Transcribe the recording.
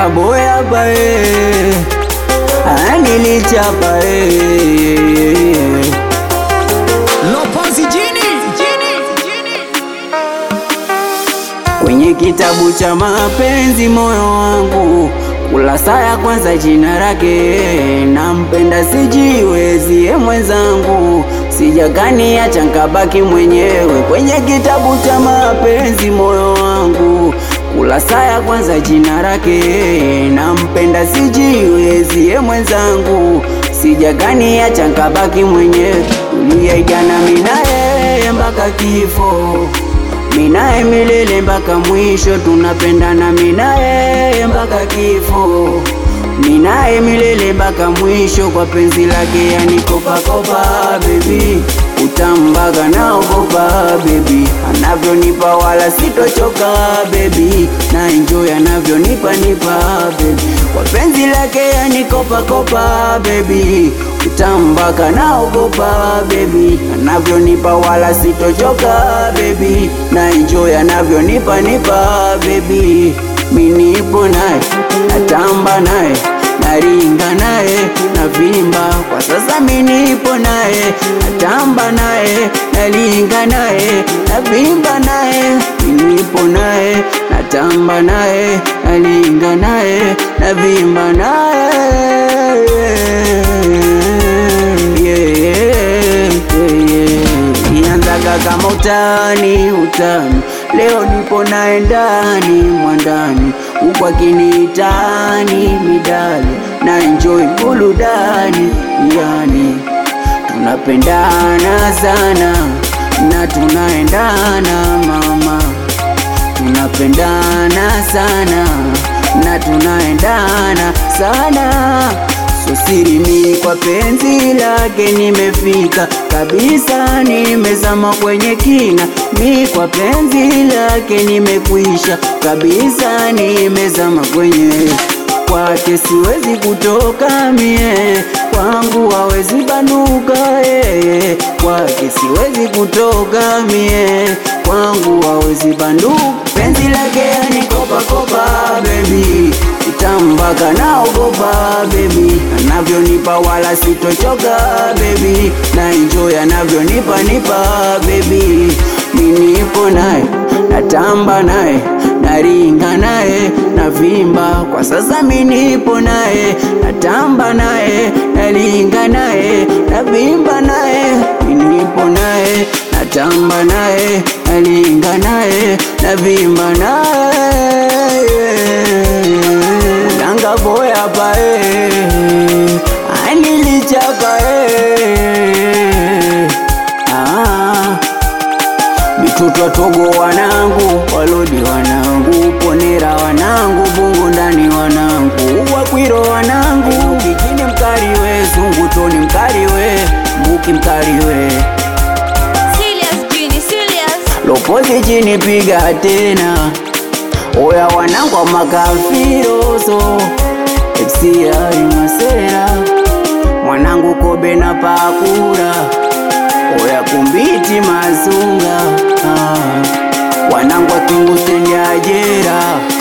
nanga boya bae nilichapa eh. Lopozi jini Kwenye kitabu cha mapenzi moyo wangu kurasa ya kwanza jina lake nampenda sijiwezi ye mwenzangu sijakaniacha nkabaki mwenyewe kwenye kitabu cha mapenzi moyo wangu kurasa ya kwanza jina lake nampenda sijiwezi ye mwenzangu sijakaniacha nkabaki mwenyewe tuliaigana minaye mpaka kifo minaye milele mpaka mwisho, tunapendana minaye mpaka kifo, minaye milele mpaka mwisho, kwa penzi lake yani kopa kopa baby, utambaga naogopa baby, anavyonipa wala sitochoka baby, na enjoy anavyonipa nipa baby, kwa penzi lake yani kopa kopa baby, utambaka naogopa baby, anavyonipa wala sitochoka baby, na enjoy anavyonipa nipa baby, minipo naye natamba naye naringa naye navimba kwa sasa, minipo naye natamba naye nalinga naye navimba naye minipo naye natamba naye nalinga naye navimba naye yeah, yeah. Ianzaga kama utani utani, leo nipo naye ndani mwandani, huku akiniitani midali na enjoy burudani, yani tunapendana sana na tunaendana mama, tunapendana sana na tunaendana sana So siri mi kwa penzi lake nimefika kabisa, nimezama kwenye kina, mi kwa penzi lake nimekwisha kabisa, nimezama kwenye kwake, siwezi kutoka mie, kwangu hawezi banuka yeye, kwake siwezi kutoka mie, kwangu hawezi banduka, penzi lake yani kopa kopa baby utambaka naogopa baby, anavyonipa wala sitochoka baby, na enjoy anavyonipa nipa baby, minipo naye natamba naye naringa naye navimba kwa sasa, minipo naye natamba naye naringa naye navimba naye minipo naye natamba naye naringa naye navimba naye nanga boya pae anilichapa eh. ah. Mitutwa Togo wanangu, Walodi wanangu, Ponera wanangu, Bungu ndani wanangu, Wakwiro wanangu, Kijini mkariwe, Zungutoni mkariwe, Mbuki mkariwe, Serious jini serious Lopozi chini piga tena, oya wanangu wa makafiroso, FCR Masera, mwanangu Kobe na Pakura, oya kumbiti Mazunga, ah. wanangu wa Kingu stendi ya Jera